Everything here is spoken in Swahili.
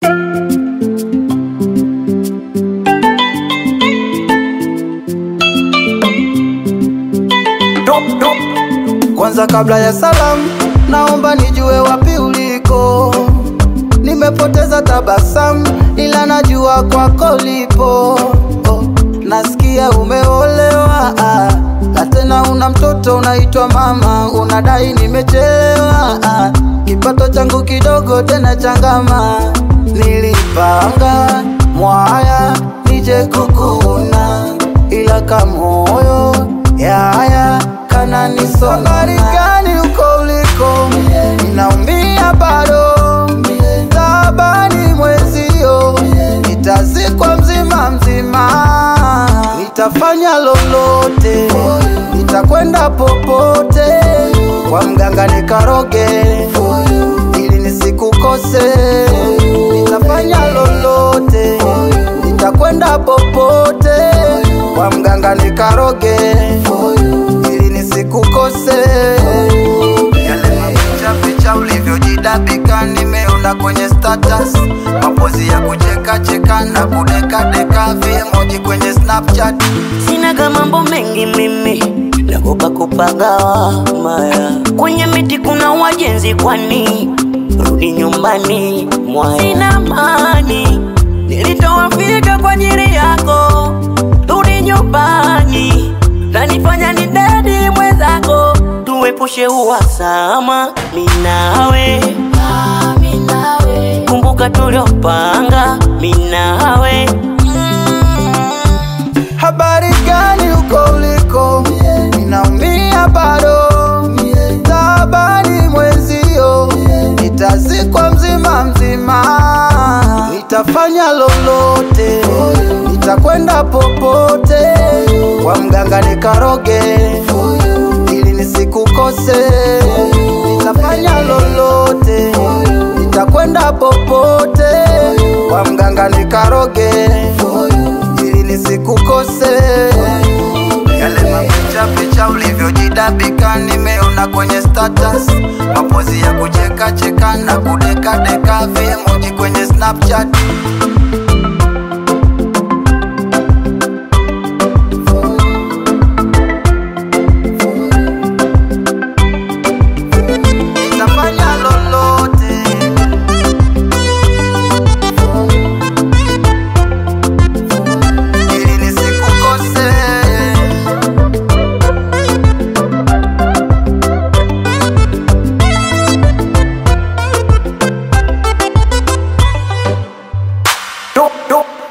Kwanza kabla ya salamu, naomba nijue wapi uliko. Nimepoteza tabasamu, ila najua kwako lipo. Oh, nasikia umeolewa ah, na tena una mtoto unaitwa mama, unadai nimechelewa ah, kipato changu kidogo tena changama. Nilipanga mwaya nije kukuna, ila kamoyo yaya kananisonga. Habari gani uko uliko? Ninaumia bado, tabani mwezio, nitazikwa mzima mzima, nitafanya lolote, nitakwenda popote kwa mganga nikaroge, ili nisikukose. Nitafanya lolote, nitakwenda popote kwa mganga nikaroge, ili nisikukose. Yale mapicha picha ulivyojidabika nimeona kwenye status, mapozi ya kucheka cheka na kudeka deka, viemoji kwenye Snapchat. Sinaga mambo mengi mimi, nagopa kupagawa maya. Kwenye miti kuna wajenzi, kwani rudi nyumbani mwaya. Sina mani, nilitoa figa kwa ajili yako, rudi nyumbani. Nanifanya ni dedi mwenzako, tuepushe uhasama, minawe kumbuka tuliopanga, minawe Habari gani uko uliko? Ninaumia bado, tabani mwezio, nitazikwa mzima mzima, nitafanya lolote, nitakwenda popote kwa mganga nikaroge, ili nisikukose. Nitafanya lolote, nitakwenda popote kwa mganga nikaroge, ili nisikukose. Yale mapicha picha ulivyojidabika nimeona kwenye status, mapozi ya kucheka cheka na kudeka deka, viemoji kwenye Snapchat. Nitafanya lolote ili nisikukose. Dope, dope.